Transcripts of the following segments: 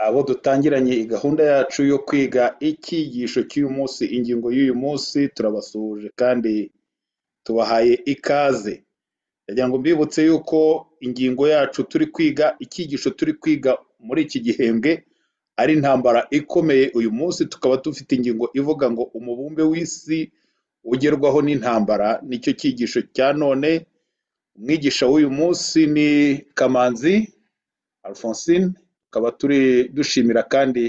abo dutangiranye gahunda yacu yo kwiga icyigisho cy'uyu munsi. Ingingo y'uyu munsi turabasuhuje kandi tubahaye ikaze. Ndagira ngo mbibutse yuko ingingo yacu turi kwiga, icyigisho turi kwiga muri iki gihembwe ari intambara ikomeye, uyu munsi tukaba dufite ingingo ivuga ngo umubumbe w'isi ugerwaho n'intambara, nicyo cyigisho cya none. Umwigisha w'uyu munsi ni Kamanzi Alphonsine, tukaba turi dushimira kandi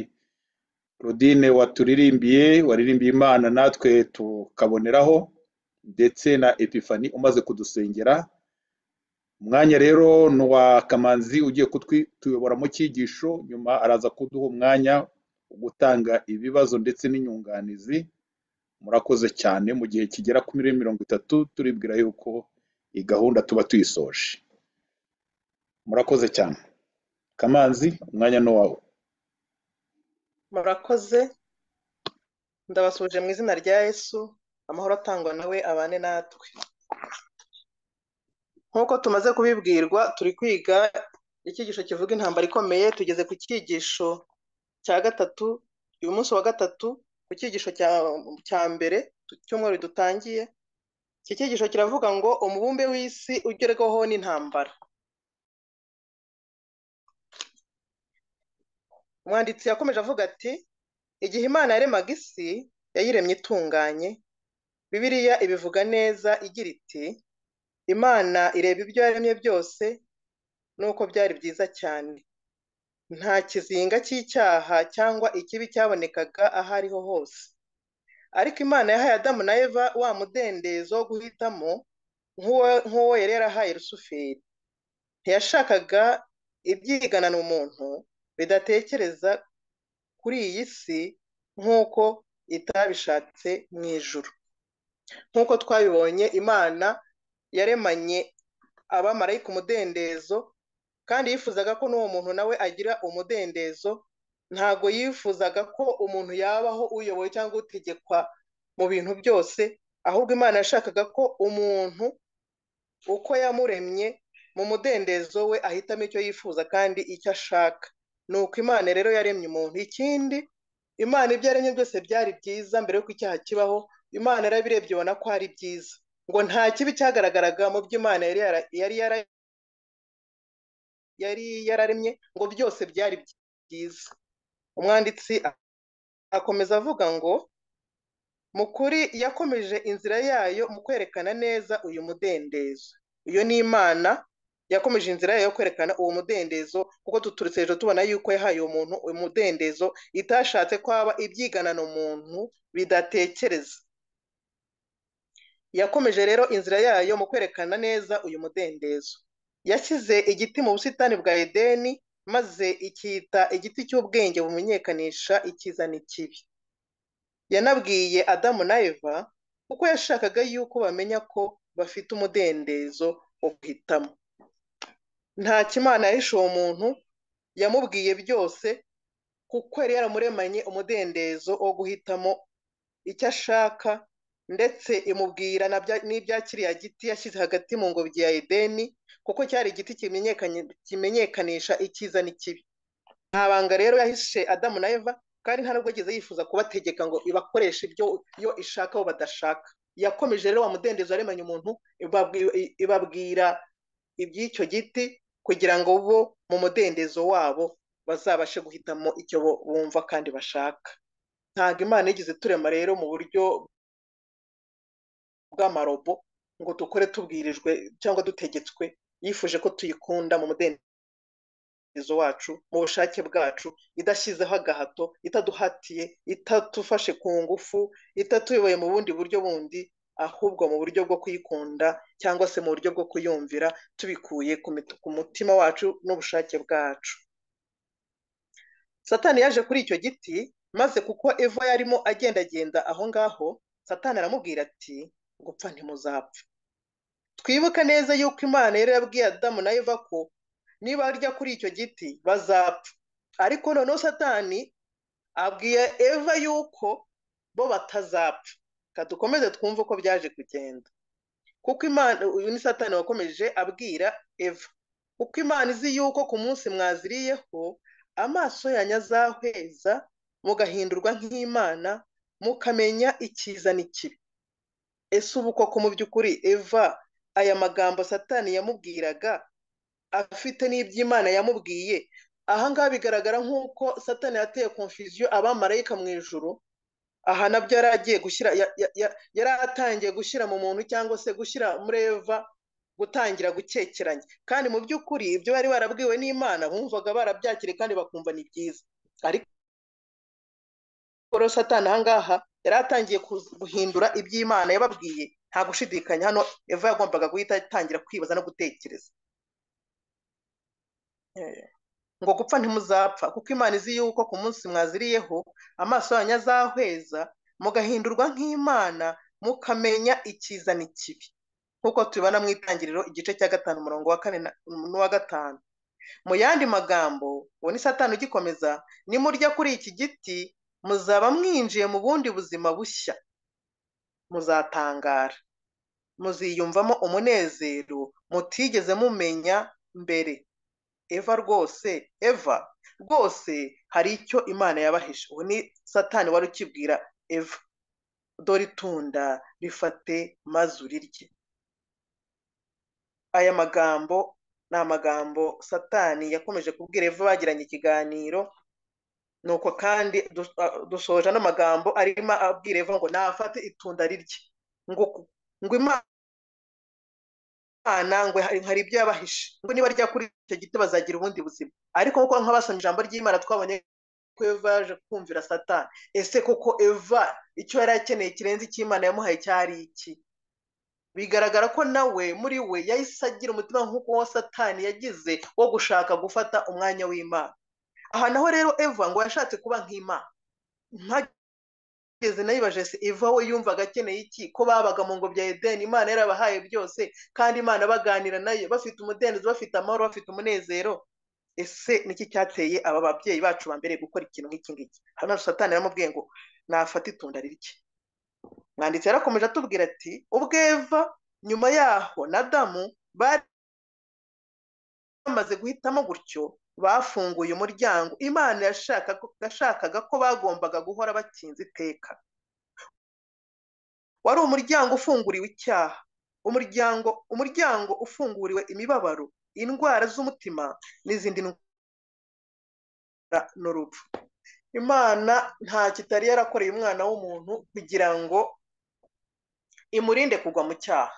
Claudine waturirimbiye, waririmbiye Imana natwe tukaboneraho, ndetse na Epifani umaze kudusengera. Umwanya rero ni uwa Kamanzi ugiye kutuyobora mu cyigisho, nyuma araza kuduha umwanya wo gutanga ibibazo ndetse n'inyunganizi. Murakoze cyane mu gihe kigera kuri mirongo itatu turibwira yuko iyi gahunda tuba tuyisoje. Murakoze cyane. Kamanzi umwanya ni uwawe. murakoze ndabasuhuje mu izina rya yesu amahoro atangwa nawe abane natwe nk'uko tumaze kubibwirwa turi kwiga icyigisho kivuga intambara ikomeye tugeze ku cyigisho cya gatatu uyu munsi wa gatatu ku cyigisho cya cya mbere cy'umweru dutangiye iki cyigisho kiravuga ngo umubumbe w'isi ugerwaho n'intambara umwanditsi yakomeje avuga ati igihe imana yaremaga isi yayiremye itunganye bibiliya ibivuga neza igira iti imana ireba ibyo yaremye byose nuko byari byiza cyane nta kizinga cy'icyaha cyangwa ikibi cyabonekaga aho ariho hose ariko imana yahaye adamu na eva wa mudendezo wo guhitamo nk'uwo nk'uwo yari yarahaye rusuferi ntiyashakaga ibyiganana umuntu bidatekereza kuri iyi si nk'uko itabishatse mu ijuru nk'uko twabibonye imana yaremanye abamarayika umudendezo kandi yifuzaga ko n'uwo muntu nawe agira umudendezo ntabwo yifuzaga ko umuntu yabaho uyoboye cyangwa utegekwa mu bintu byose ahubwo imana yashakaga ko umuntu uko yamuremye mu mudendezo we ahitamo icyo yifuza kandi icyo ashaka ni uko imana rero yaremye umuntu ikindi imana ibyo yaremye byose byari byiza mbere y'uko icyaha kibaho imana yarabirebye ibona ko ari byiza ngo nta kibi cyagaragaraga mu byo imana yari yara- yari yara- yari yararemye ngo byose byari byiza umwanditsi akomeza avuga ngo mu kuri yakomeje inzira yayo mu kwerekana neza uyu mudendezo iyo ni imana yakomeje inzira yayo yo kwerekana uwo mudendezo kuko duturutse hejuru tubona yuko yahaye uwo muntu uyu mudendezo itashatse ko haba ibyiganana umuntu bidatekereza yakomeje rero inzira yayo mu kwerekana neza uyu mudendezo yashyize igiti mu busitani bwa edeni maze icyita igiti cy'ubwenge bumenyekanisha icyiza n'ikibi yanabwiye adamu na eva kuko yashakaga yuko bamenya ko bafite umudendezo wo guhitamo nta kimana yahishe uwo muntu yamubwiye byose kuko yari yaramuremanye umudendezo wo guhitamo icyo ashaka ndetse imubwira na bya- n'ibya kiriya giti yashyize hagati mu ngobyi ya edeni kuko cyari igiti kimenyekanye- kimenyekanisha icyiza n'ikibi nta banga rero yahishe adamu na eva kandi nta nubwo ageze yifuza kubategeka ngo ibakoreshe ibyo yo ishaka bo badashaka yakomeje rero wa mudendezo yaremanye umuntu ibabwi- ibabwira iby'icyo giti kugira ngo bo mu mudendezo wabo bazabashe guhitamo icyo bo- bumva kandi bashaka ntabwo imana yigeze turema rero mu buryo bw'amarobo ngo dukore tubwirijwe cyangwa dutegetswe yifuje ko tuyikunda mu mudendezo wacu mu bushake bwacu idashyizeho agahato itaduhatiye itatufashe ku ngufu itatuyoboye mu bundi buryo bundi ahubwo mu buryo bwo kuyikunda cyangwa se mu buryo bwo kuyumvira tubikuye ku mit- ku mutima wacu n'ubushake bwacu satani yaje kuri icyo giti maze kuko eva yarimo agendagenda aho ngaho satani aramubwira ati gupfa ntimuzapfa twibuke neza yuko imana yari yabwiye adamu na eva ko nibarya kuri icyo giti bazapfa ariko noneho satani abwiye eva yuko bo batazapfa Reka dukomeze twumve uko byaje kugenda kuko imana uyu ni satani wakomeje abwira eva kuko imana izi yuko ku munsi mwaziriyeho amaso yanyu azahweza mugahindurwa nk'imana mukamenya icyiza n'ikibi ese ubu koko mu by'ukuri eva aya magambo satani yamubwiraga afite n'iby'imana yamubwiye ahangaha bigaragara nk'uko satani yateye confusion abamarayika mu ijoro aha nabyo yari agiye gushyira yari atangiye gushyira mu muntu cyangwa se gushyira muri eva gutangira gukekeranya kandi mu by'ukuri ibyo bari barabwiwe n'imana bumvaga barabyakiriye kandi bakumva ni byiza ariko satani ahangaha yari atangiye guhindura iby'imana yababwiye nta gushidikanya hano eva yagombaga guhita atangira kwibaza no gutekereza ngo gupfa ntimuzapfa kuko imana izi yuko ku munsi mwaziriyeho amaso yanyu azahweza mugahindurwa nk'imana mukamenya icyiza n'ikibi nk'uko tubibona mu itangiriro igice cya gatanu umurongo wa kane n'uwa gatanu mu yandi magambo uwo ni satani ugikomeza nimurya kuri iki giti muzaba mwinjiye mu bundi buzima bushya muzatangara muziyumvamo umunezero mutigeze mumenya mbere eva rwose eva rwose hari icyo imana yabahishe uwo ni satani wari ukibwira eva dore itunda rifate maze urirye aya magambo ni amagambo satani yakomeje kubwira eva bagiranye ikiganiro nuko kandi dusoje n'amagambo arimo abwira eva ngo nafate itunda rirye ngo ngo imana ngo hari ibyo yabahishe ngo niba rya kuri icyo giti bazagira ubundi buzima ariko nk'uko nk'abasomye ijambo ry'imana twabonye ko eva yaje kumvira satani ese koko eva icyo yari akeneye kirenze icy'imana yamuhaye cyari iki bigaragara ko nawe muri we yahise agira umutima nk'uko uwo satani yagize wo gushaka gufata umwanya w'imana aha naho rero eva ngo yashatse kuba nk'imana ntageze nayibaje se eva we yumvaga akeneye iki ko babaga mu ngobyi ya edeni imana yarabahaye byose kandi imana baganira nayo bafite umudendezo bafite amahoro bafite umunezero ese niki cyateye aba babyeyi bacu ba mbere gukora ikintu nk'iki ngiki hano satani yaramubwiye ngo nafate itunda rike mwanditsi yarakomeje atubwira ati ubwo eva nyuma yaho na damu bari bamaze guhitamo gutyo bafunguye umuryango imana yashakaga ko bagombaga guhora bakinze iteka wari umuryango ufunguriwe icyaha umuryango umuryango ufunguriwe imibabaro indwara z'umutima n'izindi ndwara n'urupfu imana nta kitari yarakoreye umwana w'umuntu kugira ngo imurinde kugwa mu cyaha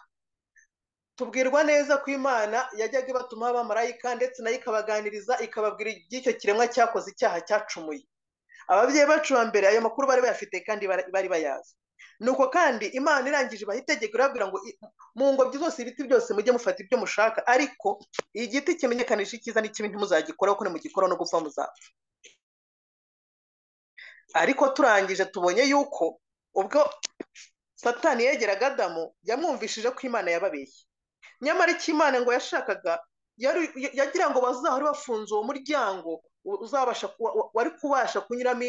tubwirwa neza ko imana yajyaga ibatuma abamarayika ndetse nayo ikabaganiriza ikababwira iby'icyo kiremwa cyakoze icyaha cyacumuye ababyeyi bacu ba mbere ayo makuru bari bayafite kandi bari bayazi nuko kandi imana irangije ibaha itegeko irababwira ngo mu ngobyi zose ibiti byose mujye mufata ibyo mushaka ariko igiti kimenyekanisha icyiza n'ikibi ntimuzagikoraho ko nimugikoraho no gupfa muzapfa ariko turangije tubonye yuko ubwo satani yegeraga adamu yamwumvishije ko imana yababeshye nyamara icyo imana ngo yashakaga yagira ngo bazahore bafunze uwo muryango wari kubasha kunyuramo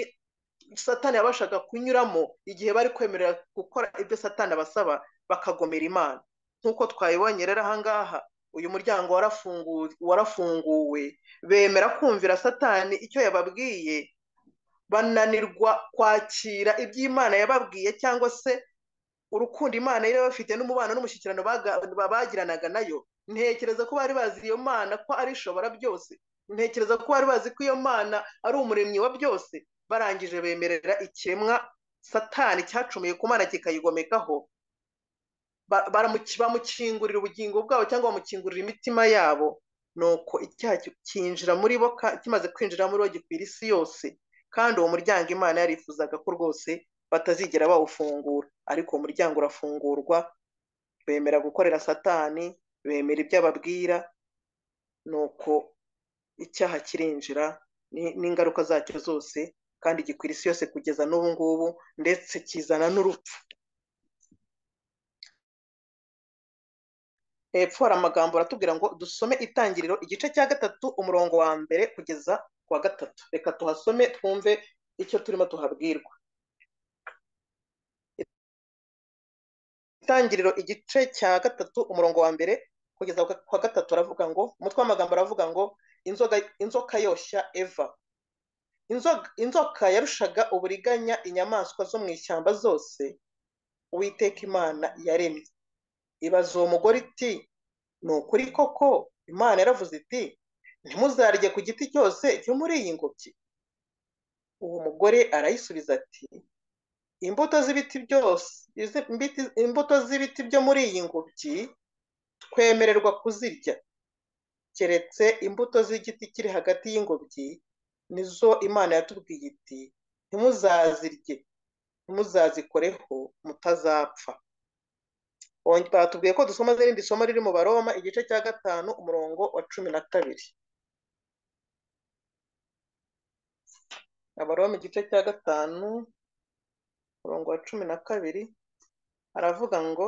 satani yabashaga kunyuramo igihe bari kwemerera gukora ibyo satani abasaba bakagomera imana nk'uko twayibonye rero ahangaha uyu muryango warafunguwe bemera kumvira satani icyo yababwiye bananirwa kwakira iby'imana yababwiye cyangwa se urukundo imana yari bafite n'umubano n'umushyikirano bagiranaga nayo ntekereza ko bari bazi iyo mana ko ari ishobora byose ntekereza ko bari bazi ko iyo mana ari umuremyi wa byose barangije bemerera ikiremwa satani cyacumuye ku mana kikayigomekaho bamukingurira ubugingo bwabo cyangwa bamukingurira imitima yabo nuko icyaha cyinjira muri bo kimaze kwinjira muri bo gikwira isi yose kandi uwo muryango imana yarifuzaga ko rwose batazigera bawufungura ariko uwo muryango urafungurwa bemera gukorera satani bemera ibyo ababwira nuko icyaha kirinjira n'ingaruka zacyo zose kandi gikwira isi yose kugeza n'ubu ngubu ndetse kizana n'urupfu hepfo hari amagambo aratubwira ngo dusome itangiriro igice cya gatatu umurongo wa mbere kugeza ku wa gatatu reka tuhasome twumve icyo turimo tuhabwirwa itangiriro igice cya gatatu umurongo wa mbere kugeza kwa gatatu aravuga ngo umutwe w'amagambo aravuga ngo inzoka yoshya eva inzoka inzoka yarushaga uburiganya inyamaswa zo mu ishyamba zose uwiteka imana yaremye ibaza uwo mugore iti ni ukuri koko imana yaravuze iti ntimuzarye ku giti cyose cyo muri iyi ngobyi uwo mugore arayisubiza ati imbuto z'ibiti byose izi- imbiti- imbuto z'ibiti byo muri iyi ngobyi twemererwa kuzirya keretse imbuto z'igiti kiri hagati y'ingobyi nizo imana yatubwiye iti ntimuzazirye ntimuzazikoreho mutazapfa Wongera batubwiye ko dusoma n'irindi somo riri mu baroma igice cya gatanu umurongo wa cumi na kabiri abaroma igice cya gatanu umurongo wa cumi na kabiri aravuga ngo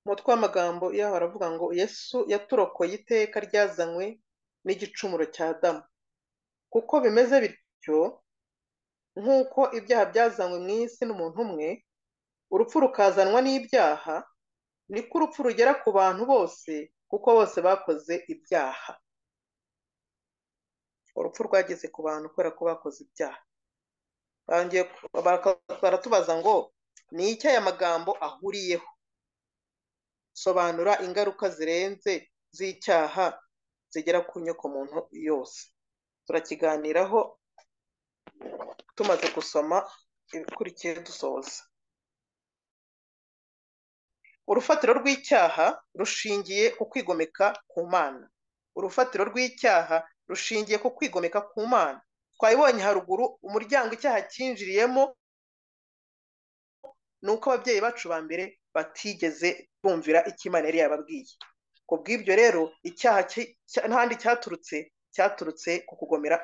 umutwe w'amagambo yaho aravuga ngo yesu yaturokoye iteka ryazanywe n'igicumuro cya adamu kuko bimeze bityo nk'uko ibyaha byazanywe mu isi n'umuntu umwe urupfu rukazanwa n'ibyaha niko urupfu rugera ku bantu bose kuko bose bakoze ibyaha urupfu rwageze ku bantu kubera ko bakoze ibyaha Barongeye baraka- baratubaza ngo ni iki aya magambo ahuriyeho sobanura ingaruka zirenze z'icyaha zigera ku nyokomuntu yose turakiganiraho tumaze gusoma ibikurikiye dusoza urufatiro rw'icyaha rushingiye ku kwigomeka ku mana urufatiro rw'icyaha rushingiye ku kwigomeka ku mana twabibonye haruguru umuryango icyaha cyinjiriyemo ni uko ababyeyi bacu ba mbere batigeze bumvira icyo imana yari yababwiye ku bw'ibyo rero icyaha cya- cya- ntahandi cyaturutse cyaturutse ku kugomera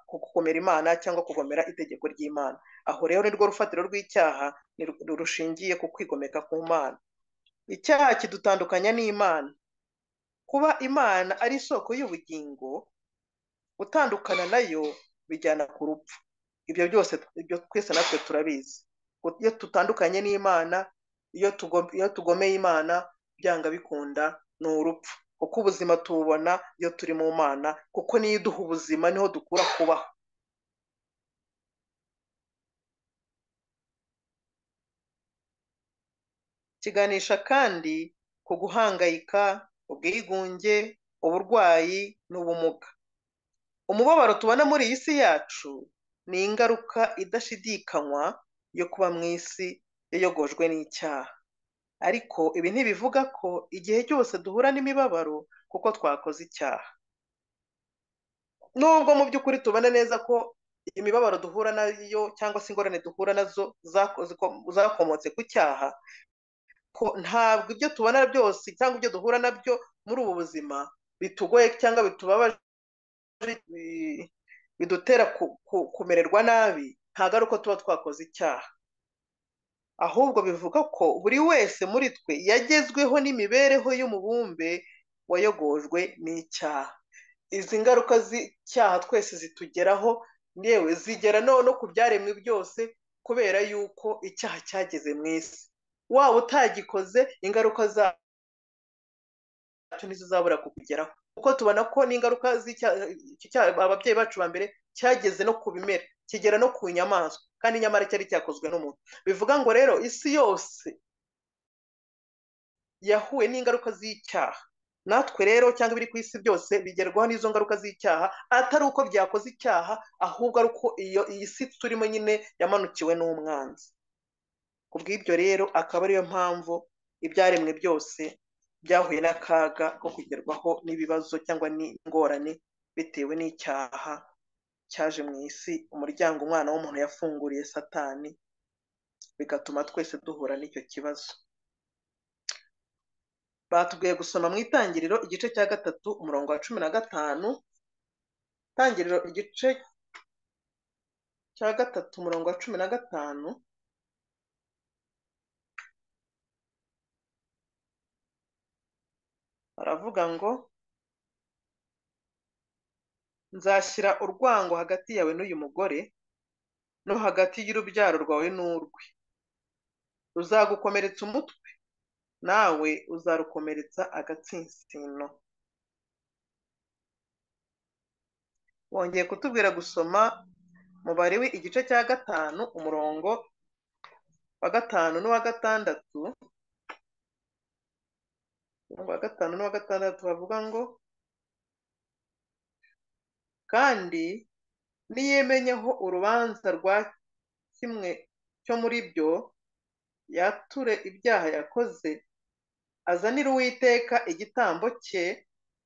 ku kugomera imana cyangwa kugomera itegeko ry'imana aho rero nirwo rufatiro rw'icyaha ni ru- rushingiye ku kwigomeka ku mana icyaha kidutandukanya n'imana kuba imana ari isoko y'ubugingo gutandukana nayo bijyana ku rupfu ibyo byose ibyo twese natwe turabizi iyo tutandukanye n'imana iyo tugo- iyo tugomeye imana byanga bikunda ni urupfu kuko ubuzima tububona iyo turi mu mana kuko niyo iduha ubuzima niho dukura kubaho kiganisha kandi ku guhangayika ubwigunge uburwayi n'ubumuga umubabaro tubona muri iyi si yacu ni ingaruka idashidikanywa yo kuba mu isi yayogojwe n'icyaha ariko ibi ntibivuga ko igihe cyose duhura n'imibabaro kuko twakoze icyaha nubwo mu by'ukuri tubona neza ko imibabaro duhura nayo cyangwa se ingorane duhura nazo zakoze ko- zakomotse ku cyaha ko ntabwo ibyo tubona byose cyangwa ibyo duhura nabyo muri ubu buzima bitugoye cyangwa bitubabaje bi- bidutera ku- ku- kumererwa nabi ntabwo ari uko tuba twakoze icyaha ahubwo bivuga ko buri wese muri twe yagezweho n'imibereho y'umubumbe wayogojwe n'icyaha izi ngaruka z'icyaha twese zitugeraho yewe zigera no no ku byaremwe byose kubera yuko icyaha cyageze mu isi waba utagikoze ingaruka za cyacu nizo zabura kukugeraho kuko tubona ko n'ingaruka z'icyaha icyaha ababyeyi bacu ba mbere cyageze no ku bimera kigera no ku nyamaswa kandi nyamara cyari cyakozwe n'umuntu bivuga ngo rero isi yose yahuye n'ingaruka z'icyaha natwe rero cyangwa ibiri ku isi byose bigerwaho n'izo ngaruka z'icyaha atari uko byakoze icyaha ahubwo ari uko iyo iyi si turimo nyine yamanukiwe n'umwanzi ku bw'ibyo rero akaba ariyo mpamvu ibyaremwe byose byahuye n'akaga ko kugerwaho n'ibibazo cyangwa n'ingorane bitewe n'icyaha cyaje mu isi umuryango umwana w'umuntu yafunguriye satani bigatuma twese duhura n'icyo kibazo batubwiye gusoma mu itangiriro igice cya gatatu umurongo wa cumi na gatanu itangiriro igice cya gatatu umurongo wa cumi na gatanu baravuga ngo nzashyira urwango hagati yawe n'uyu mugore no hagati y'urubyaro rwawe n'urwe ruzagukomeretsa umutwe nawe uzarukomeretsa agatsinsino wongeye kutubwira gusoma umubare we igice cya gatanu umurongo wa gatanu n'uwa gatandatu umurongo wa gatanu n'uwa gatandatu havuga ngo kandi niyemenyeho urubanza rwa kimwe cyo muri byo yature ibyaha yakoze azanire uwiteka igitambo cye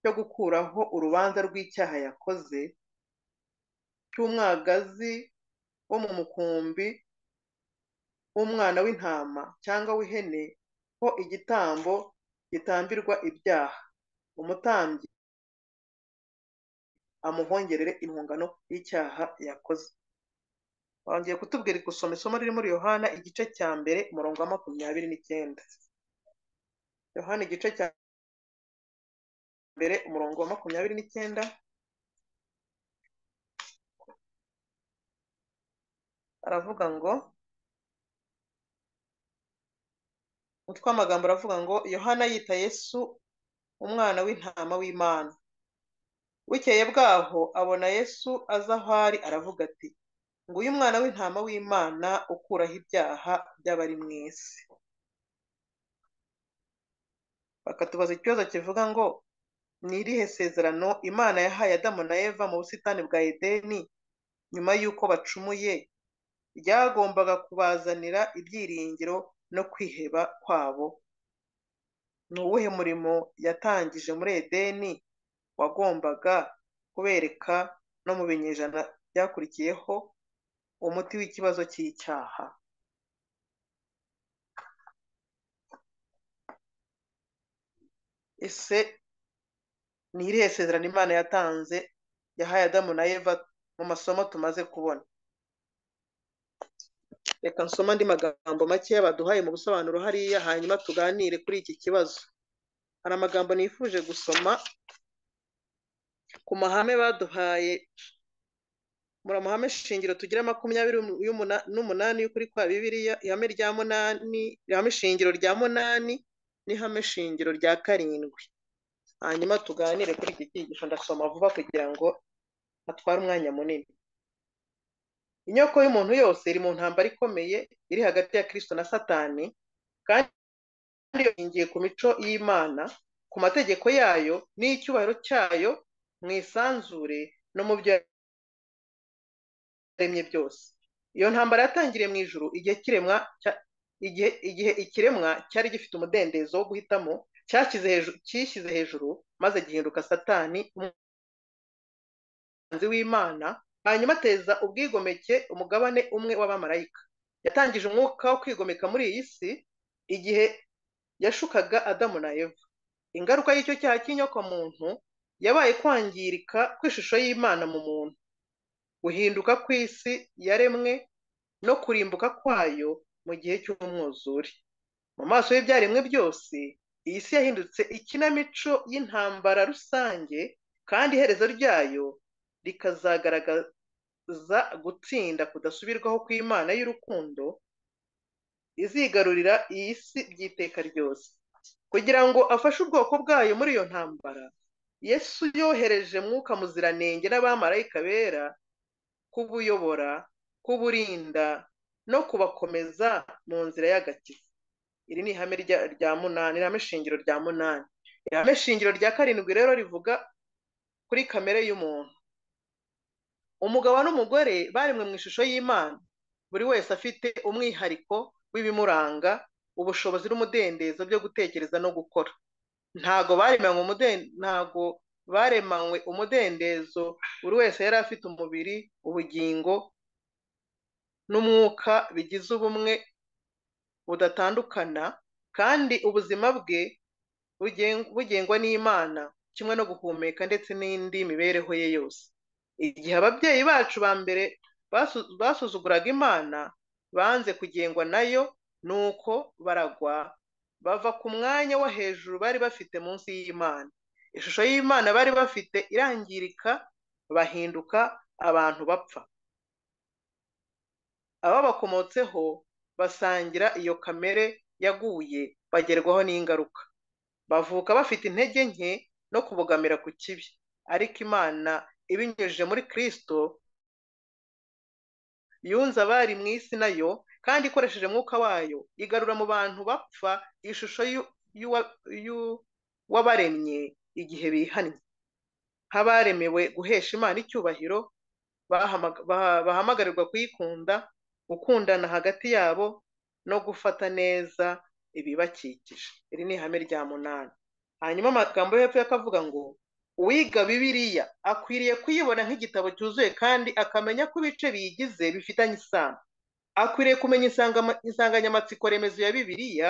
cyo gukuraho urubanza rw'icyaha yakoze cy'umwagazi wo mu mukumbi w'umwana w'intama cyangwa w'ihene ho igitambo gitambirwa ibyaha umutambyi amuhongerere intungano y'icyaha yakoze wongeye kutubwira gusoma isomo riri muri yohana igice cya mbere umurongo wa makumyabiri n'icyenda yohana igice cya mbere umurongo wa makumyabiri n'icyenda aravuga ngo umutwe w'amagambo aravuga ngo yohana yita yesu umwana w'intama w'imana bukeye bwaho abona yesu aza aho ari aravuga ati nguyu umwana w'intama w'imana ukuraho ibyaha by'abari mu isi bakatubaza ikibazo kivuga ngo ni irihe sezerano imana yahaye adamu na eva mu busitani bwa edeni nyuma y'uko bacumuye ryagombaga kubazanira ibyiringiro no kwiheba kwabo ni uwuhe murimo yatangije muri edeni wagombaga kubereka no mu binyejana byakurikiyeho umuti w'ikibazo cy'icyaha ese ni irihe sezerano imana yatanze yahaye adamu na eva mu masomo tumaze kubona reka nsoma andi magambo makeya baduhaye mu busobanuro hariya hanyuma tuganire kuri iki kibazo hari amagambo nifuje gusoma ku mahame baduhaye muri amahame shingiro tugira makumyabiri n'umunani y'ukuri kwa bibiliya ihame rya munani ihame shingiro rya munani n'ihame shingiro rya karindwi hanyuma tuganire kuri iki cyigisho ndasoma vuba kugira ngo atware umwanya munini inyoko y'umuntu yose iri mu ntambara ikomeye iri hagati ya kirisito na satani kandi yongiye ku mico y'imana ku mategeko yayo n'icyubahiro cyayo mu isanzure no mu byo yaremye byose iyo ntambara yatangiriye mu ijuru igihe kiremwa igihe ikiremwa cyari gifite umudendezo wo guhitamo cyishyize hejuru maze gihinduka satani umwanzi w'imana hanyuma ateza ubwigomeke umugabane umwe w'abamarayika yatangije umwuka wo kwigomeka muri iyi si igihe yashukaga adamu na eva ingaruka y'icyo cyaha cy'inyokomuntu yabaye kwangirika kw'ishusho y'imana mu muntu guhinduka kw'isi yaremwe no kurimbuka kwayo mu gihe cy'umwuzure mu maso y'ibyaremwe byose iyi si yahindutse ikinamico y'intambara rusange kandi iherezo ryayo rikazagaragaza gutsinda kudasubirwaho kw'imana y'urukundo izigarurira iyi si by'iteka ryose kugira ngo afashe ubwoko bwayo muri iyo ntambara yesu yohereje mwuka muziranenge n'abamarayika bera kubuyobora kuburinda no kubakomeza mu nzira y'agakiza iri ni ihame rya munani ihame shingiro rya munani ihame shingiro rya karindwi rero rivuga kuri kamere y'umuntu umugabo n'umugore baremwe mu ishusho y'imana buri wese afite umwihariko w'ibimuranga ubushobozi n'umudendezo byo gutekereza no gukora ntago baremanywe ntago baremanywe umudendezo buri wese yari afite umubiri ubugingo n'umwuka bigize ubumwe budatandukana kandi ubuzima bwe bugengwa n'imana kimwe no guhumeka ndetse n'indi mibereho ye yose igihe ababyeyi bacu ba mbere basuzuguraga imana banze kugengwa nayo nuko baragwa bava ku mwanya wo hejuru bari bafite munsi y'imana ishusho y'imana bari bafite irangirika bahinduka abantu bapfa ababakomotseho basangira iyo kamere yaguye bagerwaho n'ingaruka bavuka bafite intege nke no kubogamira ku kibi ariko imana ibinyujije muri kirisito yunze abari mu isi nayo kandi ikoresheje umwuka wayo igarura mu bantu bapfa ishusho y'uwabaremye igihe bihannye nk'abaremewe guhesha imana icyubahiro bahamagarirwa kuyikunda gukundana hagati yabo no gufata neza ibibakikije iri ni ihame rya munani hanyuma amagambo yo hepfo yakavuga ngo uwiga bibiliya akwiriye kuyibona nk'igitabo cyuzuye kandi akamenya ko ibice biyigize bifitanye isano akwiriye kumenya insanganyamatsiko remezo ya bibiliya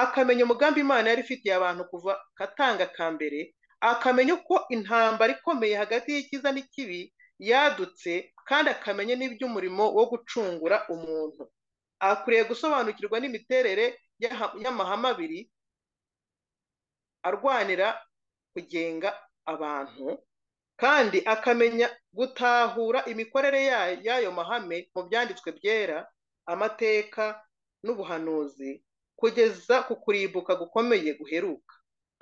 akamenya umugambi imana yari ifitiye abantu kuva katanga ka mbere akamenya uko intambara ikomeye hagati y'icyiza n'ikibi yadutse kandi akamenya n'iby'umurimo wo gucungura umuntu akwiriye gusobanukirwa n'imiterere y'amahame abiri arwanira kugenga abantu kandi akamenya gutahura imikorere y'ayo mahame mu byanditswe byera amateka n'ubuhanuzi kugeza ku kuribuka gukomeye guheruka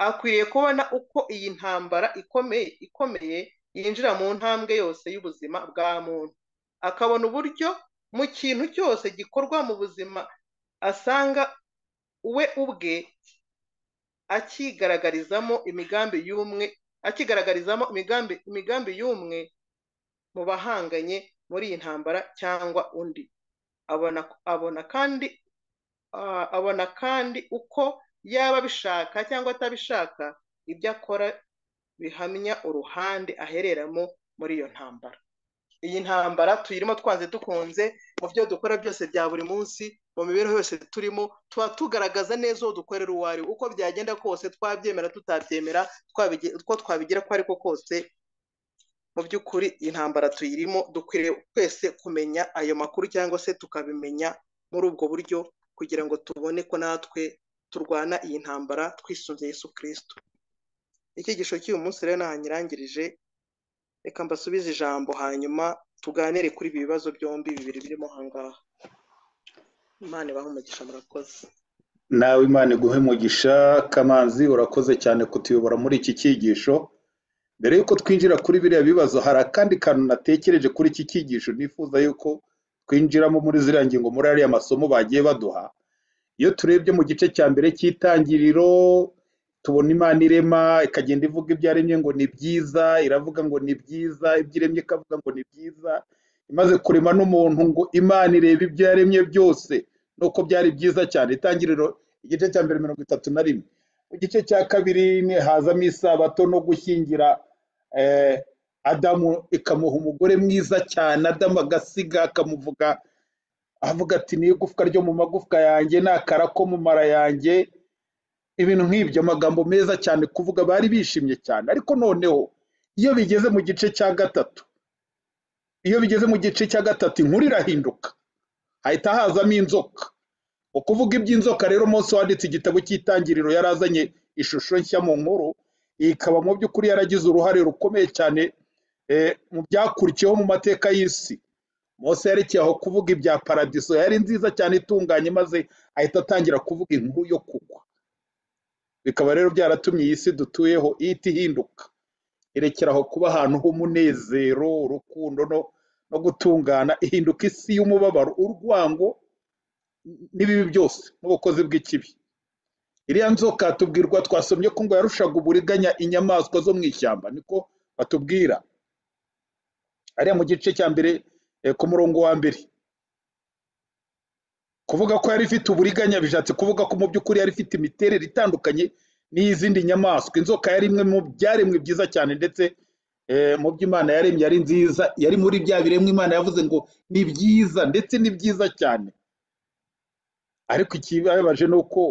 akwiriye kubona uko iyi ntambara ikomeye ikomeye yinjira mu ntambwe yose y'ubuzima bwa muntu akabona uburyo mu kintu cyose gikorwa mu buzima asanga we ubwe akigaragarizamo imigambi y'umwe akigaragarizamo imigambi imigambi y'umwe mu bahanganye muri iyi ntambara cyangwa undi abona abona kandi abona kandi uko yaba abishaka cyangwa atabishaka ibyo akora bihamya uruhande ahereramo muri iyo ntambara iyi ntambara tuyirimo twanze dukunze mu byo dukora byose bya buri munsi mu mibereho yose turimo tuba tugaragaza neza uwo dukorera uwo ari uko byagenda kose twabyemera tutabyemera uko twabigira ko ariko kose mu by'ukuri intambara tuyirimo dukwiriye twese kumenya ayo makuru cyangwa se tukabimenya muri ubwo buryo kugira ngo tubone ko natwe turwana iyi ntambara twisunze Yesu kirisito icyigisho cy'uyu munsi rero ntanyirangirije reka mbasubize ijambo hanyuma tuganire kuri ibi bibazo byombi bibiri birimo aha ngaha imana ibahe umugisha murakoze nawe imana iguhe umugisha kamanzi urakoze cyane kutuyobora muri iki cyigisho mbere y'uko twinjira kuri biriya bibazo hari akandi kantu natekereje kuri iki cyigisho nifuza yuko twinjiramo muri ziriya ngingo muri ariya masomo bagiye baduha iyo turebye mu gice cya mbere cy'itangiriro tubona imana irema ikagenda ivuga ibyo yaremye ngo ni byiza iravuga ngo ni byiza ibyo iremye ikavuga ngo ni byiza imaze kurema n'umuntu ngo imana irebe ibyo yaremye byose nuko byari byiza cyane itangiriro igice cya mbere mirongo itatu na rimwe mu gice cya kabiri hazamo isabato no gushyingira adamu ikamuha umugore mwiza cyane adamu agasiga akamuvuga avuga ati ni igufwa ryo mu magufwa yanjye ni akara ko mu mara yanjye ibintu nk'ibyo amagambo meza cyane kuvuga bari bishimye cyane ariko noneho iyo bigeze mu gice cya gatatu iyo bigeze mu gice cya gatatu inkuru irahinduka hahita hazamo inzoka ukuvuga iby'inzoka rero umunsi wanditse igitabo cy'itangiriro yari azanye ishusho nshya mu nkuru ikaba mu by'ukuri yaragize uruhare rukomeye cyane mu byakurikiyeho mu mateka y'isi Mose yerekeye aho kuvuga ibya paradiso yari nziza cyane itunganye maze ahita atangira kuvuga inkuru yo kugwa bikaba rero byaratumye iyi si dutuyeho ihita ihinduka irekera aho kuba ahantu h'umunezero urukundo no gutungana ihinduka isi y'umubabaro urwango n'ibibi byose n'ubukozi bw'ikibi iriya nzoka tubwirwa twasomye ko ngo yarushaga uburiganya inyamaswa zo mu ishyamba niko batubwira ariya mu gice cya mbere ku murongo wa mbere kuvuga ko yari ifite uburiganya bishatse kuvuga ko mu by'ukuri yari ifite imiterere itandukanye n'iy'izindi nyamaswa inzoka yari imwe mu byaremwe byiza cyane ndetse mu by'imana yaremye yari nziza yari muri bya biremwa imana yavuze ngo ni byiza ndetse ni byiza cyane ariko ikibabaje ni uko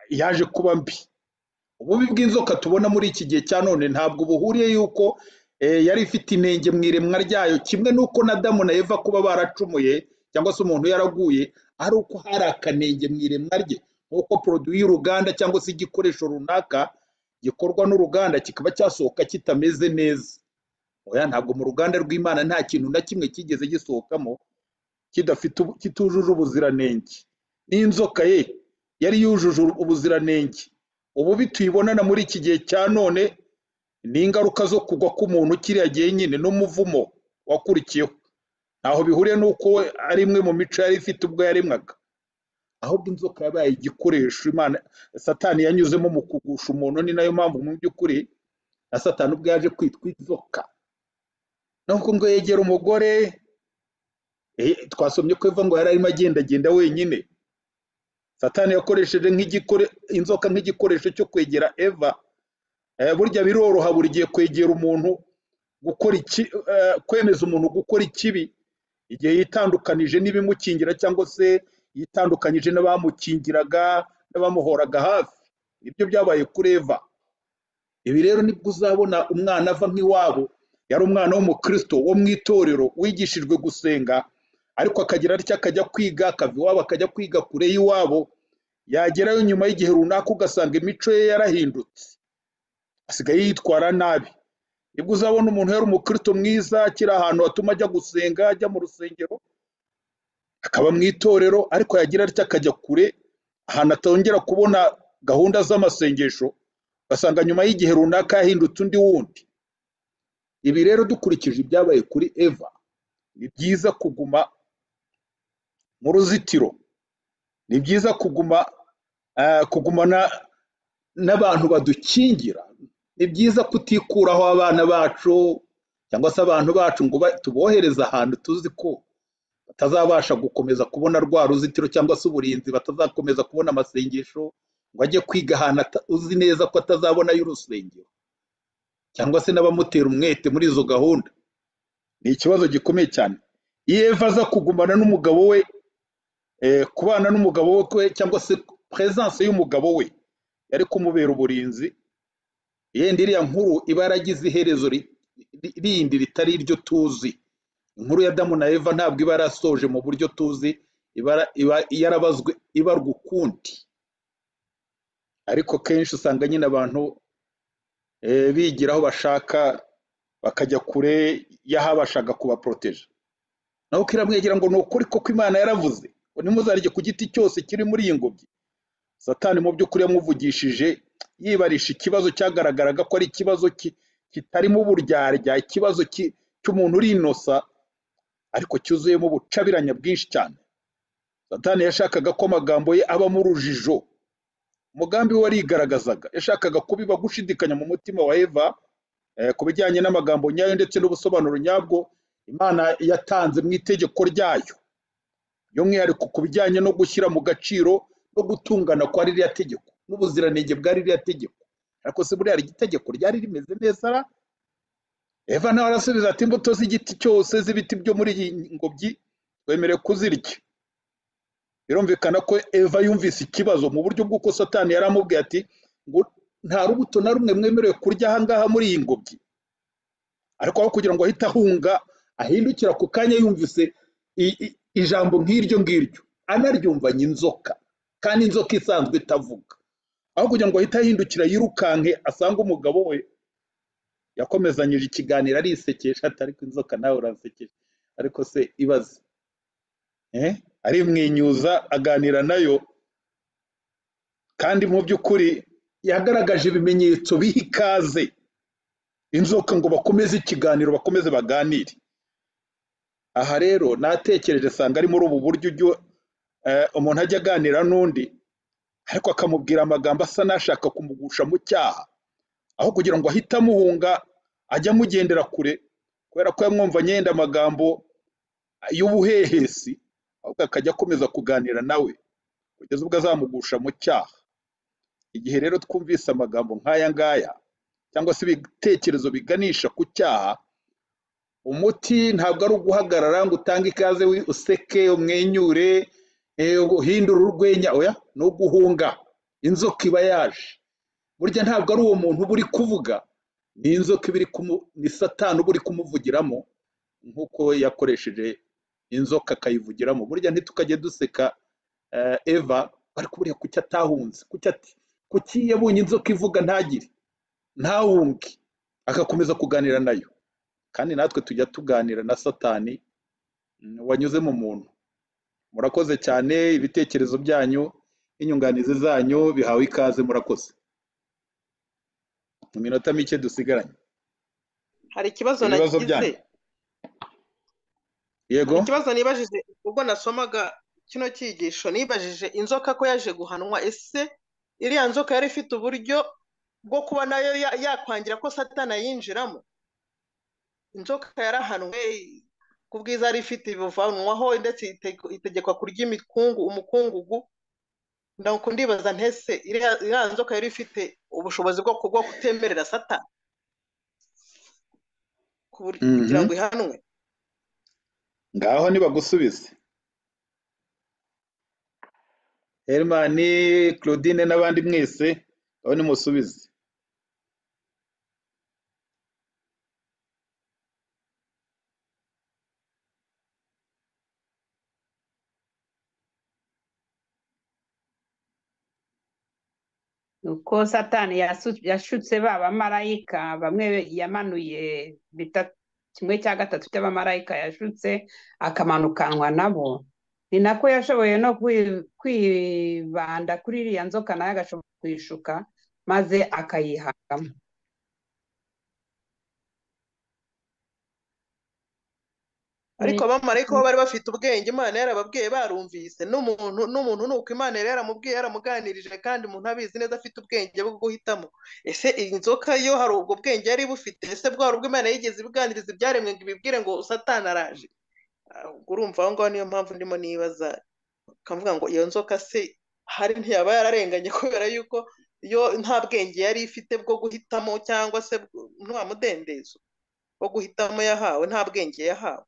yaje kuba mbi ububi bw'inzoka tubona muri iki gihe cya none ntabwo buhuriye yuko yari ifite inenge mu iremwa ryayo kimwe n'uko na damu na eva kuba baracumuye cyangwa se umuntu yaraguye ari uko hari akanenge mu iremwa rye nk'uko poroduwi y'uruganda cyangwa se igikoresho runaka gikorwa n'uruganda kikaba cyasohoka kitameze neza oya ntabwo mu ruganda rw'imana nta kintu na kimwe cyigeze gisohokamo kitujuje ubuziranenge n'inzoka ye yari yujuje ubuziranenge ububi tuyibonana muri iki gihe cya none n'ingaruka zo kugwa k'umuntu kiriya gihe nyine n'umuvumo wakurikiyeho ntaho bihuriye n'uko we ari imwe mu mico yari ifite ubwo yaremwaga ahubwo inzoka yabaye igikoresho imana satani yanyuzemo mu kugusha umuntu ni nayo mpamvu mu by'ukuri na satani ubwo yaje kwitwa inzoka nuko ngo yegera umugore eh, twasomye ko eva ngo yari arimo agendagenda wenyine satani yakoresheje nk'igikore inzoka nk'igikoresho cyo kwegera eva Eh, burya biroroha buri gihe kwegera umuntu gukora iki eh, kwemeza umuntu gukora ikibi igihe yitandukanije n'ibimukingira cyangwa se yitandukanyije n'abamukingiraga n'abamuhoraga hafi ibyo byabaye kuri eva ibi rero nibwo uzabona umwana ava nk'iwabo yari umwana w'umukristo wo mu itorero wigishijwe gusenga ariko akagira atya akajya kwiga akava iwabo akajya kwiga kure y'iwabo yagerayo nyuma y'igihe runaka ugasanga imico ye yarahindutse asigaye yitwara nabi nibwo uzabona umuntu yari umukristo mwiza akiri ahantu hatuma ajya gusenga ajya mu rusengero akaba mu itorero ariko yagira atya akajya kure ahantu atongera kubona gahunda z'amasengesho ugasanga nyuma y'igihe runaka yahindutse undi wundi ibi rero dukurikije ibyabaye kuri eva ni byiza kuguma mu ruzitiro ni byiza kuguma eh, kugumana n'abantu badukingira ni byiza kutikuraho abana bacu cyangwa se abantu bacu ngo ba- tubohereze ahantu tuzi ko batazabasha gukomeza kubona rwa ruzitiro cyangwa se uburinzi batazakomeza kubona amasengesho ngo ajye kwiga ahantu ata- uzi neza ko atazabona y'urusengero cyangwa se n'abamutera umwete muri izo gahunda ni ikibazo gikomeye cyane iyo eva aza kugumana n'umugabo we eh, kubana n'umugabo we cyangwa se peresanse y'umugabo we yari kumubera uburinzi yenda iriya nkuru iba yaragize iherezo ri- ri- rindi ritari iryo tuzi inkuru ya damu na eva ntabwo iba yarasoje mu buryo tuzi iba yara- iba yarabazwe ibarwa ukundi ariko kenshi usanga nyine abantu eh, bigira aho bashaka bakajya kure y'ahabashaga kubaporoteja naho kiramwegera ngo ni ukuri koko imana yaravuze ngo nimuzarye ku giti cyose kiri muri iyi ngobyi satani mu by'ukuri yamuvugishije yibarisha ikibazo cyagaragaraga ko ari ikibazo ki- kitarimo uburyarya ikibazo ki- cy'umuntu uri inosa ariko cyuzuyemo ubucabiranya bwinshi cyane satani yashakaga ko amagambo ye abamo urujijo umugambi we warigaragazaga yashakaga kubiba gushidikanya mu mutima wa eva eh, ku bijyanye n'amagambo nyayo ndetse n'ubusobanuro nyabwo imana yatanze mu itegeko ryayo by'umwihariko ku bijyanye no gushyira mu gaciro no gutungana kwa ririya tegeko n'ubuziranenge bwa ririya tegeko ariko se buriya iri tegeko ryari rimeze neza ra eva nawe arasubiza ati imbuto z'igiti cyose z'ibiti byo muri iyi ngobyi wemerewe kuzirya birumvikana ko eva yumvise ikibazo mu buryo bw'uko satani yari amubwiye ati ngo nta rubuto na rumwe mwemerewe kurya ahangaha muri iyi ngobyi ariko aho kugira ngo ahite ahunga ahindukira ako kanya yumvise i- i- ijambo nk'iryo ngiryo anaryumvanye inzoka kandi inzoka isanzwe itavuga aho kugira ngo ahite ahindukira yirukanke asange umugabo we yakomezanyije ikiganiro arisekesha ati ariko inzoka nawe urasekeje ariko se ibaze eh? arimwenyuza aganira nayo kandi mu by'ukuri yagaragaje ibimenyetso biha ikaze inzoka ngo bakomeze ikiganiro bakomeze baganire aha rero natekereje asanga ari muri ubu buryo ujya eh, umuntu ajya aganira n'undi ariko akamubwira amagambo asa n'ashaka kumugusha mu cyaha aho kugira ngo ahite amuhunga ajya amugendera kure kubera ko yamwumvanye yenda amagambo y'ubuhehesi ahubwo akajya akomeza kuganira nawe kugeza ubwo azamugusha mu cyaha igihe rero twumvise amagambo nk'aya ngaya cyangwa se ibitekerezo biganisha ku cyaha umuti ntabwo ari uguhagarara ngo utange ikaze wi- useke umwenyure eh, uhindure urwenya oya ni uguhunga inzoka iba yaje burya ntabwo ari uwo muntu uba uri kuvuga ni inzoka iba iri kumu ni satani uba uri kumuvugiramo nk'uko yakoresheje inzoka akayivugiramo burya ntitukajye duseka eh, eva ariko buriya kuki atahunze kuki ati kuki yabonye inzoka ivuga ntagire ntawunge agakomeza kuganira nayo kandi natwe tujya tuganira na satani mm, wanyuze mu muntu murakoze cyane ibitekerezo byanyu n'inyunganizi zanyu bihawe ikaze murakoze mu minota mike dusigaranye hari ikibazo Ibibazo nagize byanyu. yego ikibazo nibajije ubwo nasomaga kino cyigisho nibajije inzoka ko yaje guhanwa ese iriya nzoka yari ifite uburyo bwo kuba nayo ya- yakwangira ko satana yinjiramo inzoka yarahanwe ku bwiza yari ifite ibivanwaho ndetse iteg- itegekwa kurya imikungu umukungugu ndako ndibaza ntese iriya iriya nzoka yari ifite ubushobozi bwo ku- bwo kutemerera satana ku bur- Mhm. kugira ngo ihanwe ngaho nibagusubize herimani claudine n'abandi mwese aho nimusubize nuko satani yasu- yashutse ba bamarayika bamwe yamanuye bita kimwe cya gatatu cy'abamarayika yashutse akamanukanwa nabo ni nako yashoboye no kwi- kwibanda kuri iriya nzoka nayo agashobora kuyishuka maze akayihangamo ariko abamarayika bo bari bafite ubwenge imana yarababwiye barumvise n'umuntu n'umuntu ni uko imana yari yaramubwiye yaramuganirije kandi umuntu abizi neza afite ubwenge bwo guhitamo ese iyi nzoka yo hari ubwo bwenge yari bufite ese bwari ubwo imana yigeze ibiganiriza ibyaremwe ngo ibibwire ngo satana araje Ah, ubwo urumva aho ngaho niyo mpamvu ndimo nibaza bakavuga ngo iyo nzoka se hari ntiyaba yararenganye kubera yuko yo nta bwenge yari ifite bwo guhitamo cyangwa se bwo- nta mudendezo wo guhitamo yahawe nta bwenge yahawe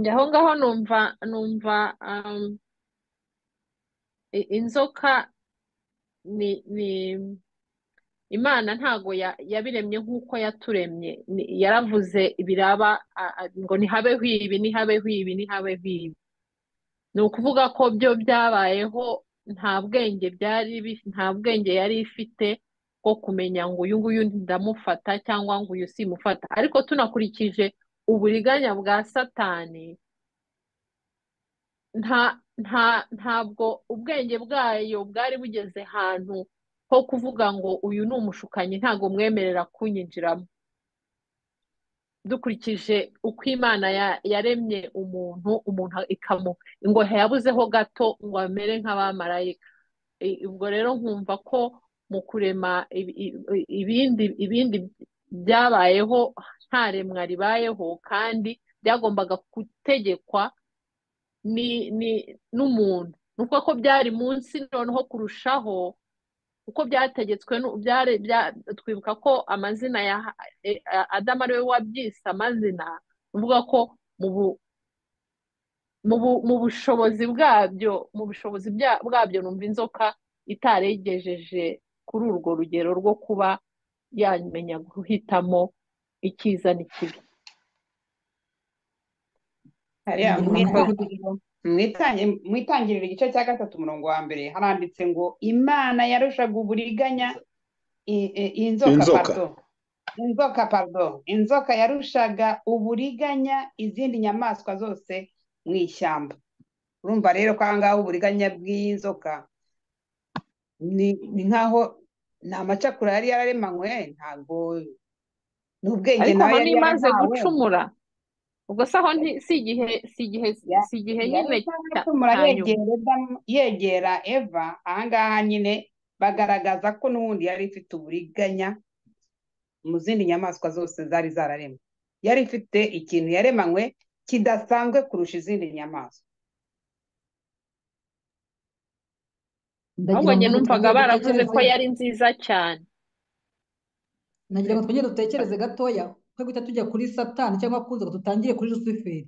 njye aho ngaho numva numva um, i- inzoka ni ni imana ntago ya- yabiremye nk'uko yaturemye Ni- yaravuze ibiraba a- a- ngo ntihabeho ibi ntihabeho ibi ntihabeho ibi ni ukuvuga ko byo byabayeho nta bwenge byari bi- nta bwenge yari ifite bwo kumenya ngo uyu nguyu ndamufata cyangwa ngo uyu simufata ariko tunakurikije uburiganya bwa satani nta nta ntabwo ubwenge bwayo bwari bugeze ahantu ho kuvuga ngo uyu ni umushukanyi ntabwo mwemerera kunyinjiramo dukurikije uko imana ya- yaremye umuntu umuntu ikamu ngo yabuzeho gato ngo amere nk'abamarayika I- ubwo rero nkumva ko mu kurema ibi- ibi- ibindi ibindi byabayeho nta remwa ribayeho kandi byagombaga gutegekwa ni ni n'umuntu ni ukuvuga ko byari munsi noneho kurushaho uko byategetswe nu- byare bya- twibuka ko amazina ya e- a- Adamu ari we wabyise amazina ni ukuvuga ko mu bu mu bu- mu bushobozi bwabyo mu bushobozi bya- bwabyo numva inzoka itaregejeje kuri urwo rugero rwo kuba yamenya guhitamo icyiza n'ikibi hariya Ni mwita- amahuriro Mwitangi- mwitangirira igice cya gatatu umurongo wa mbere haranditse ngo imana yarushaga uburiganya i- i- inzoka Inzoka. pardo inzoka pardo inzoka yarushaga uburiganya izindi nyamaswa zose mu ishyamba urumva rero ko aha ngaha uburiganya bw'inzoka ni ni nk'aho ni amacakura yari yararemanywe ntabwo ni ubwenge ariko nawe aho yari ntimaze yarahawe gucumura ubwo se aho nti- si igihe si igihe Ya- si igihe yari nyine cya- itaracumura cya nyuma yegera Adamu- yegera eva ahangaha nyine bagaragaza ko n'ubundi yari ifite uburiganya mu zindi nyamaswa zose zari zararemwe yari ifite ikintu yaremanywe kidasanzwe kurusha izindi nyamaswa ndagira ahubwo ngo njye natwe numvaga twongere baravuze ko dutekereze yari nziza cyane nagira ngo twongere dutekereze gatoya twe guhita tujya kuri satani cyangwa ku nzoga tutangire kuri rusuferi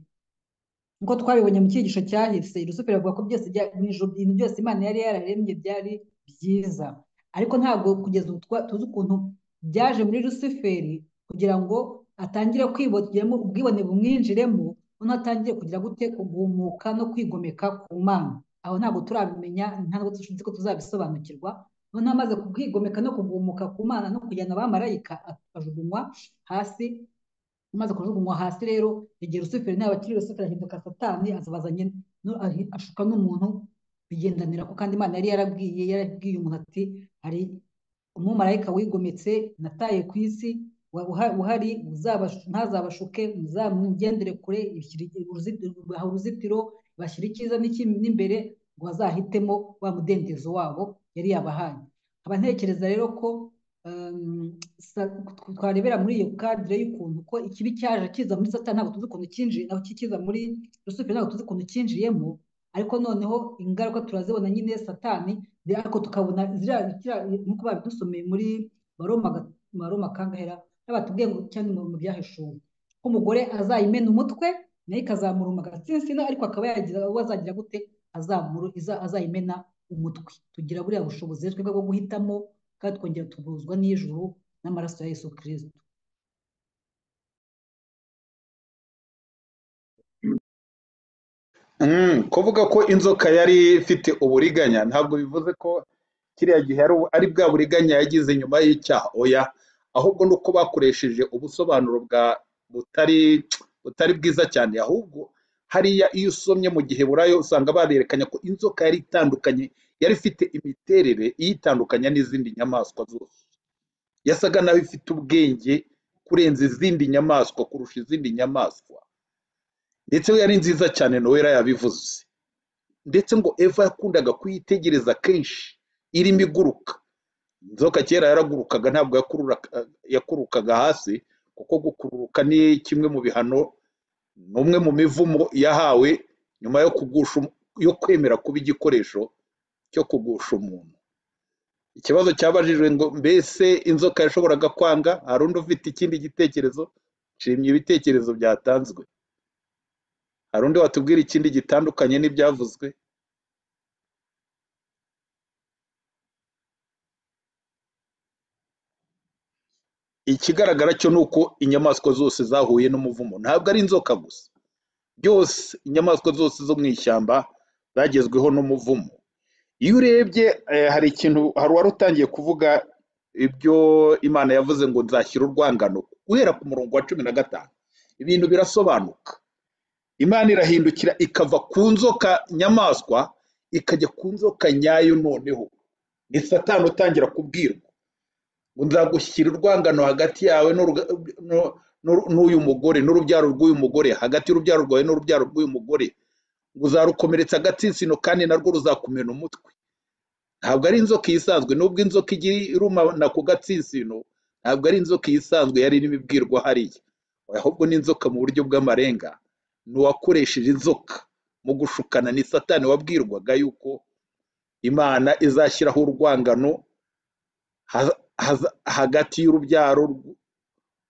nkuko twabibonye mu cyigisho cyahise rusuferi avuga ko byose bya- mu ijuru ibintu byose imana yari yararemye byari byiza ariko ntabwo kugeza ubu twa- tuzi ukuntu byaje muri rusuferi kugira ngo atangire kwiboneramo ubwibone bumwinjiremo noneho atangire kugira gute kugumuka no kwigomeka ku mana aho ntabwo turabimenya ntabwo tuzi ko tuzabisobanukirwa noneho amaze kubwigomeka no kugumuka ku mana no kujyana abamarayika akajugunywa hasi umaze kujugunywa hasi rero igihe rusuferi naba akiri rusuferi ahinduka satani azabaza nyine no- ahi- ashuka n'umuntu bigendanira ko kandi imana yari yarabwiye yarabwiye umuntu ati hari umumarayika wigometse nataye ku isi wa- uhari uzabashu- ntazabashuke muzamugendere kure ishyira uruzitiro baha uruzitiro bashyira icyiza n'ikibi n'imbere ngo bazahitemo wa mudendezo wabo yari yabahaye nkaba ntekereza rero ko um, sa- twarebera muri iyo kadire y'ukuntu ko ikibi cyaje kiza muri satani ntabwo tuzi ukuntu cyinjiye naho kiza muri rusufero ntabwo tuzi ukuntu cyinjiyemo ariko noneho ingaruka turazibona nyine satani de- ariko tukabona ziriya ziriya- nk'uko babidusomeye muri baroma ga- baroma kangahera n'abatubwiye ngo cyane mu byahishuwe ko umugore azayimena umutwe nayo ikazamuruma agatsinsino ariko akaba yagira uwo azagira gute azamuru iza- azayimena umutwe tugira buriya bushobozi rero twebwe bwo guhitamo kandi twongera tuguzwa n'ijuru n'amaraso ya Yesu Kristo Mm, kuvuga ko inzoka yari ifite uburiganya ntabwo bivuze ko kiriya gihe ari ari bwa buriganya yagize nyuma y'icyaha oya ahubwo ni uko bakoresheje ubusobanuro bwa butari butari bwiza cyane ahubwo hariya iyo usomye mu gihe burayo usanga barerekanye ko inzoka yari itandukanye yari ifite imiterere iyitandukanya n'izindi nyamaswa zose yasaga naho ifite ubwenge kurenza izindi nyamaswa kurusha izindi nyamaswa ndetse we yari nziza cyane nowera yabivuze ndetse ngo eva yakundaga kuyitegereza kenshi irimo iguruka inzoka kera yaragurukaga ntabwo yakurura- yakurukaga hasi kuko gukururuka ni kimwe mu bihano ni umwe mu mivumo yahawe nyuma yo kugusha um- yo kwemera kuba igikoresho cyo kugusha umuntu ikibazo cyabajijwe ngo mbese inzoka yashoboraga kwanga hari undi ufite ikindi gitekerezo nshimye ibitekerezo byatanzwe hari undi watubwira ikindi gitandukanye n'ibyavuzwe ikigaragara cyo ni uko inyamaswa zose zahuye n'umuvumo ntabwo ari inzoka gusa byose inyamaswa zose zo mu ishyamba zagezweho n'umuvumo iyo urebye eh, hari ikintu hari uwari utangiye kuvuga ibyo imana yavuze ngo nzashyira urwangano guhera ku murongo wa cumi na gatanu ibintu birasobanuka imana irahindukira ikava ku nzoka nyamaswa ikajya ku nzoka nyayo noneho ni satani utangira kubwirwa ngo nzagushyira urwangano hagati yawe n'uruga- n'u- n'u- n'uyu mugore n'urubyaro rw'uyu mugore hagati y'urubyaro rwawe n'urubyaro rw'uyu mugore ngo uzarukomeretsa agatsinsino kandi narwo ruzakumena umutwe ntabwo ari inzoka isanzwe nubwo inzoka igira irumana ku gatsinsino ntabwo ari inzoka isanzwe yari irimo ibwirwa hariya ahubwo ni inzoka mu buryo bw'amarenga ni uwakoresheje inzoka mu gushukana ni satani wabwirwaga yuko imana izashyiraho urwangano haza- haza- hagati y'urubyaro rw-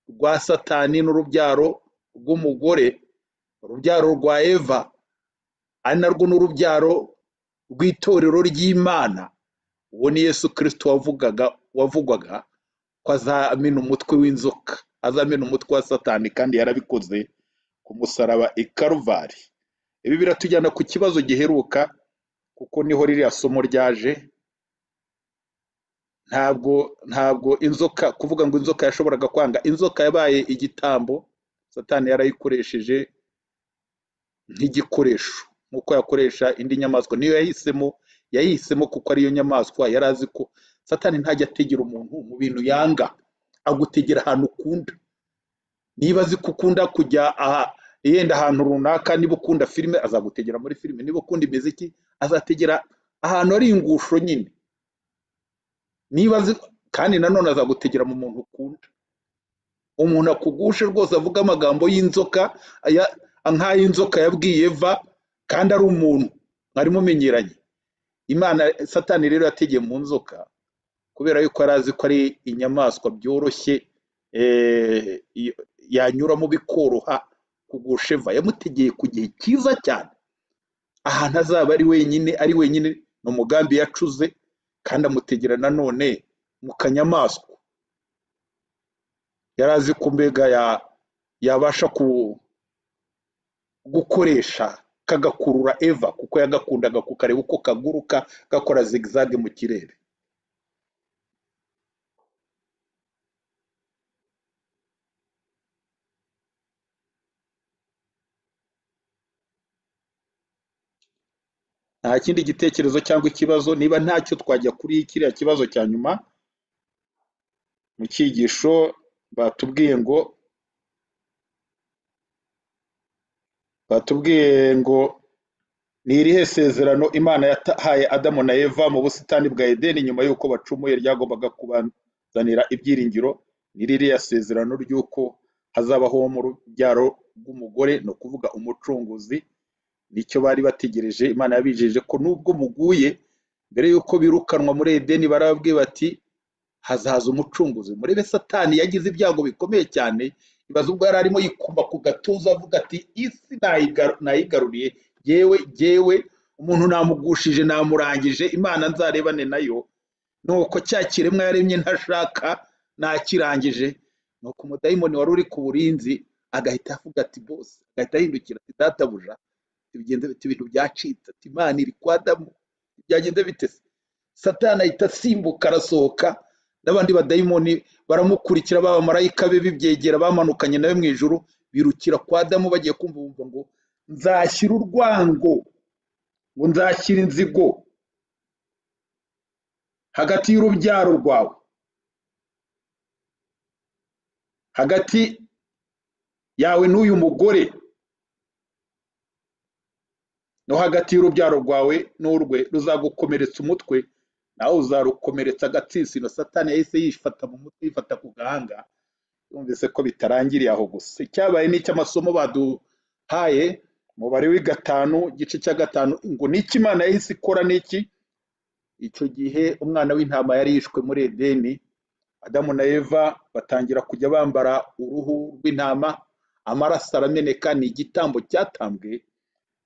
rwa satani n'urubyaro rw'umugore urubyaro rwa eva ari narwo n'urubyaro rw'itorero ry'imana uwo ni yesu kirisito wavugaga wavugwaga ko azamena umutwe w'inzoka azamena umutwe wa satani kandi yarabikoze ku musaraba i karuvari ibi biratujyana ku kibazo giheruka kuko niho ririya somo ryaje ntabwo ntabwo inzoka kuvuga ngo inzoka yashoboraga kwanga inzoka yabaye igitambo satani yarayikoresheje nk'igikoresho nk'uko yakoresha indi nyamaswa niyo yahisemo yayihisemo kuko ariyo nyamaswa yari azi ko satani ntajya ategera umuntu mu bintu yanga agutegera ahantu ukunda niba azi ko ukunda kujya aha yenda ahantu runaka niba ukunda filime azagutegera muri filime niba ukunda imiziki azategera ahantu hari ingusho nyine niba azi kandi nanone azagutegera mu muntu ukunda umuntu akugushe rwose avuga amagambo y'inzoka aya- nk'ay'inzoka yabwiye eva kandi ari umuntu mwari mumenyeranye imana satani rero yategeye mu nzoka kubera yuko yari azi ko ari inyamaswa byoroshye eh, iyo- yanyuramo bikoroha kugusha eva yamutegeye ku gihe cyiza cyane ahantu azaba ari wenyine ari wenyine ni umugambi yacuze kandi amutegera nanone mu kanyamaswa yari azi ko mbega ya- yabasha ku- gukoresha kagakurura eva kuko yagakundaga kukareba uko kaguruka gakora zigizage mu kirere nta kindi gitekerezo cyangwa ikibazo niba ntacyo twajya kuri kiriya kibazo cya nyuma mu cyigisho batubwiye ngo batubwiye ngo ni irihe sezerano imana yatahaye adamu na eva mu busitani bwa edeni nyuma y'uko bacumuye ryagombaga kubazanira ibyiringiro ni ririya sezerano ry'uko hazabaho mu rubyaro rw'umugore ni ukuvuga umucunguzi nicyo bari bategereje imana yabijeje ko nubwo muguye mbere y'uko birukanwa muri edeni barababwiye bati hazaza umucunguzi murebe satani yagize ibyago bikomeye cyane ibaza ubwo yari arimo yikuma ku gatuza avuga ati isi nayigaru- nayigaruriye yewe yewe umuntu namugushije namurangije imana nzarebane nayo nuko cya kiremwa yaremye ntashaka nakirangije nuko umudayimoni wari uri ku burinzi agahita avuga ati bose agahita ahindukira ati databuja ibigenze bite ibintu byacitse ati imana iri kwa adamu byagenze bite se satani ahita asimbuka arasohoka n'abandi badayimoni baramukurikira abamarayika be bibyegera bamanukanye nawe mu ijuru birukira kwa adamu bagiye kumva bumva ngo nzashyira urwango ngo nzashyira inzigo hagati y'urubyaro rwawe hagati yawe n'uyu mugore no hagati y'urubyaro rwawe n'urwe ruzagukomeretsa umutwe nawe uzarukomeretsa agatsitsi na satani yahise yifata mu mutwe yifata ku gahanga yumvise ko bitarangiriye aho gusa icyabaye ni icy'amasomo baduhaye umubare w'i gatanu igice cya gatanu ngo ni iki imana yahise ikora ni iki icyo gihe umwana w'intama yari yishwe muri edeni adamu na eva batangira kujya bambara uruhu rw'intama amaraso arameneka ni igitambo cyatambwe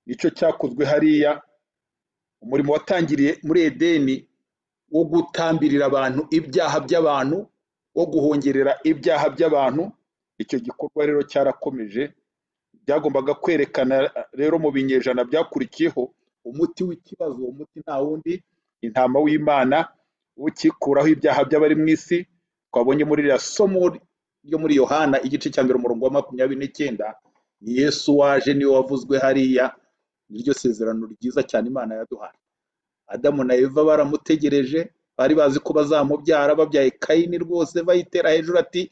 nicyo cyakozwe hariya umurimo watangiriye muri edeni wo gutambirira abantu ibyaha by'abantu wo guhongerera ibyaha by'abantu icyo gikorwa rero cyarakomeje byagombaga kwerekana rero mu binyejana byakurikiyeho umuti w'ikibazo uwo muti nta wundi intama w'imana ukikuraho ibyaha by'abari mu isi twabonye muri iriya somo ryo muri yohana igice cya mbere umurongo wa makumyabiri n'icyenda ni yesu waje niwe wavuzwe hariya niryo sezerano ryiza cyane imana yaduhaye adamu na eva baramutegereje bari bazi ko bazamubyara babyaye kayini rwose bayitera hejuru ati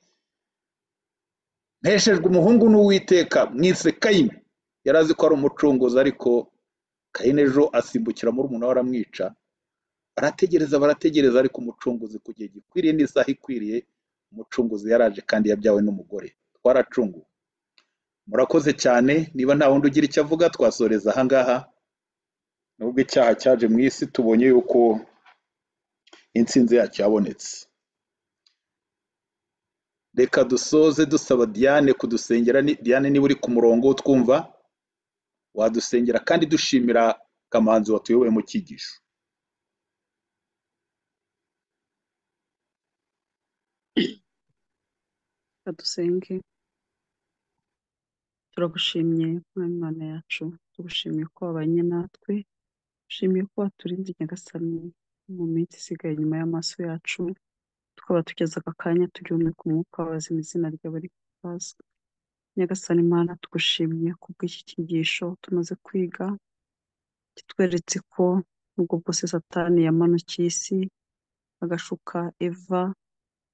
mpeshejwe umuhungu n'uwiteka mwise kayini yari azi ko ari umucunguzi ariko kayini ejo asimbukira muri umuntu aramwica barategereza barategereza ariko umucunguzi ku gihe gikwiriye n'isaha ikwiriye umucunguzi yaraje kandi yabyawe n'umugore twaracunguwe murakoze cyane niba nta wundi ugira icyo avuga twasoreza ahangaha nubwo icyaha cyaje mu isi tubonye yuko intsinzi yacyo yabonetse reka dusoze dusaba diane kudusengera ni- diane niba uri ku murongo twumva wadusengera kandi dushimira kamanzi watuyoboye mu cyigisho Reka dusenge turagushimye mwana w'Imana yacu tugushimye ko wabanye natwe dushimiye ko waturinze nyagasani mu minsi isigaye inyuma y'amaso yacu tukaba tugeze aka kanya tugihumeka umwuka wazima izina ryawe rikazwa nyagasani mana tugushimye kubw'iki cyigisho tumaze kwiga kitweretse ko nubwo bwose satani yamanukiye isi agashuka eva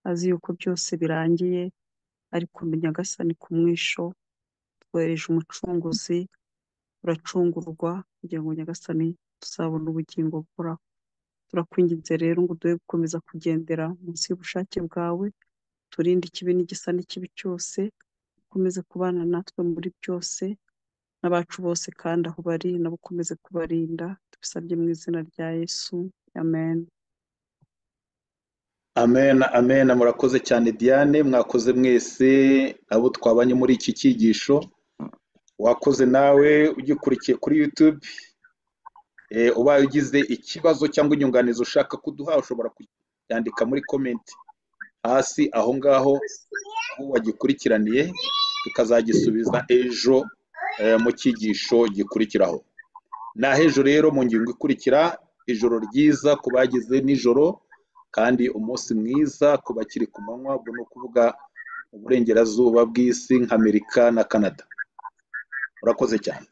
azi yuko byose birangiye ariko nyagasani ku mwisho twohereje umucunguzi uracungurwa kugira ngo nyagasani tuzabone ubugingo buhoraho turakwinginze rero ngo uduhe gukomeza kugendera munsi y'ubushake bwawe turinde ikibi n'igisa n'ikibi cyose ukomeze kubana natwe muri byose n'abacu bose kandi aho bari nabo ukomeze kubarinda tubisabye mu izina rya yesu amen amen amen murakoze cyane diane mwakoze mwese abo twabanye muri iki cyigisho wakoze nawe ugikurikiye kuri youtube eh, ubaye ugize ikibazo cyangwa inyunganizi ushaka kuduha ushobora kuyandika muri komenti hasi aho ngaho aho wagikurikiraniye tukazagisubiza ejo eh, mu cyigisho gikurikiraho naho ejo rero mu ngingo ikurikira ijoro ryiza ku bagize nijoro kandi umunsi mwiza ku bakiri ku manywa ubwo ni ukuvuga uburengerazuba bw'isi nk'amerika na kanada murakoze cyane